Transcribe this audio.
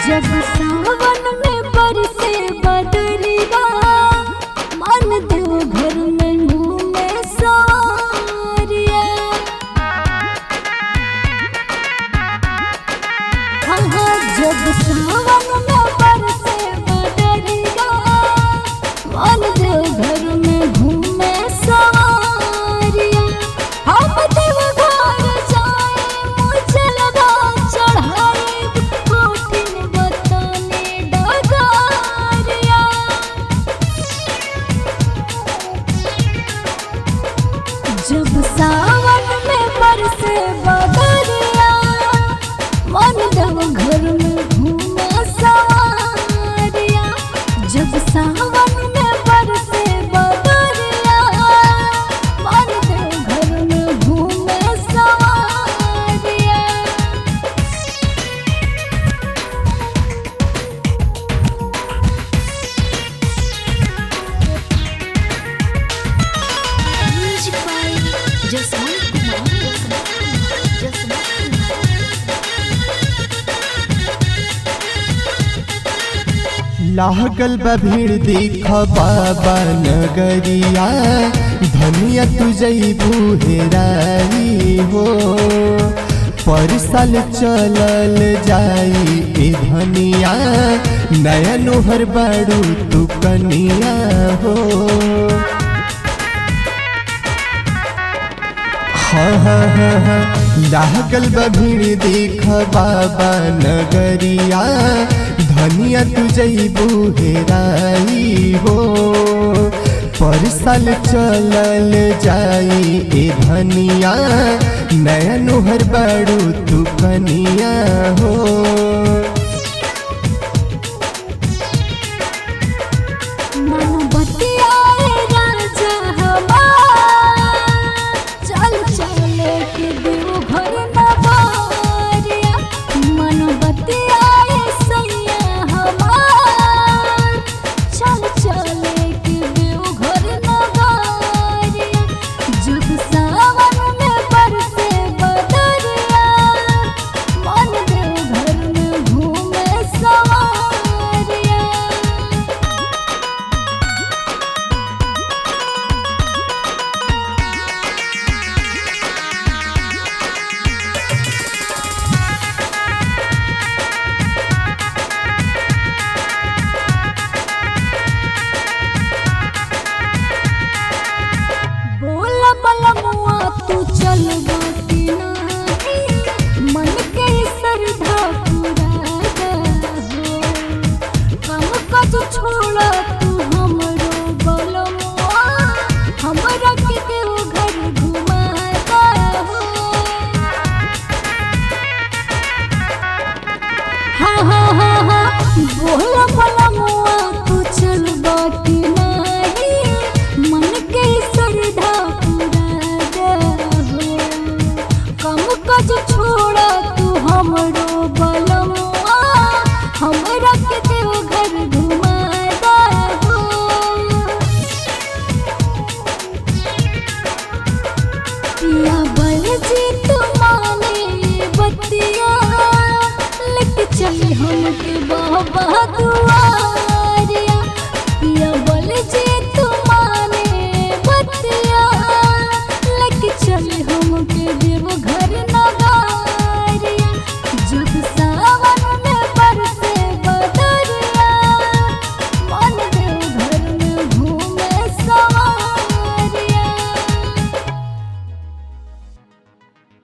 जब सावन में बरसे बदरिया मन देव घर में घूमे सारिया हाँ हाँ जब सावन में बरसे बदरिया मन देव घर में घूमे सारिया हम देव घर जाए मुझलवा चढ़ाए कोठिन बताने डगारिया जब सावन में बरसे बदरिया मन देव घर में घूमे सारिया जब सावन में बरसे बदरिया मन देव घर में घूमे सारिया Music by Jasmine Kumar. Jasmine Kumar. लागल बा भीड़ देख बाबा नगरिया धनिया तू जईबू हेराई हो पर साल चलल जाई ए धनिया नया नोहर बाड़ू तू कनिया हो हाँ हाँ हाँ हाँ लागल बा भीड़ देख बाबा नगरिया धनिया तू जईबू हेराई हो पर साल चलल जाई ए धनिया नया नोहर बाड़ू तू कनिया हो मन बतियाए राजा हमार चल चल के देव घर नवारिया मन बतियाए सैया हमार चल चल के देव घर नवारिया जब सावन में बरसे बदरिया मन देव घर में घूमे सवारिया बोला बलमुआ तू चल बाटी नाही मन के श्रद्धा पूरा हो हम कद छोड़ा तू हमरो बलमुआ हमरा के देव घर घुमाता हो हाँ हाँ हाँ हाँ बोला बलमुआ तू चल बाटी नाही मन के श्रद्धा पूरा हो कम कज छोड़ा तू हमरो बलमुआ हमरा के देव घर घुमाता हो पिया बल जी तुम्हारे बतिया लेके चली हमके बाबा दुआ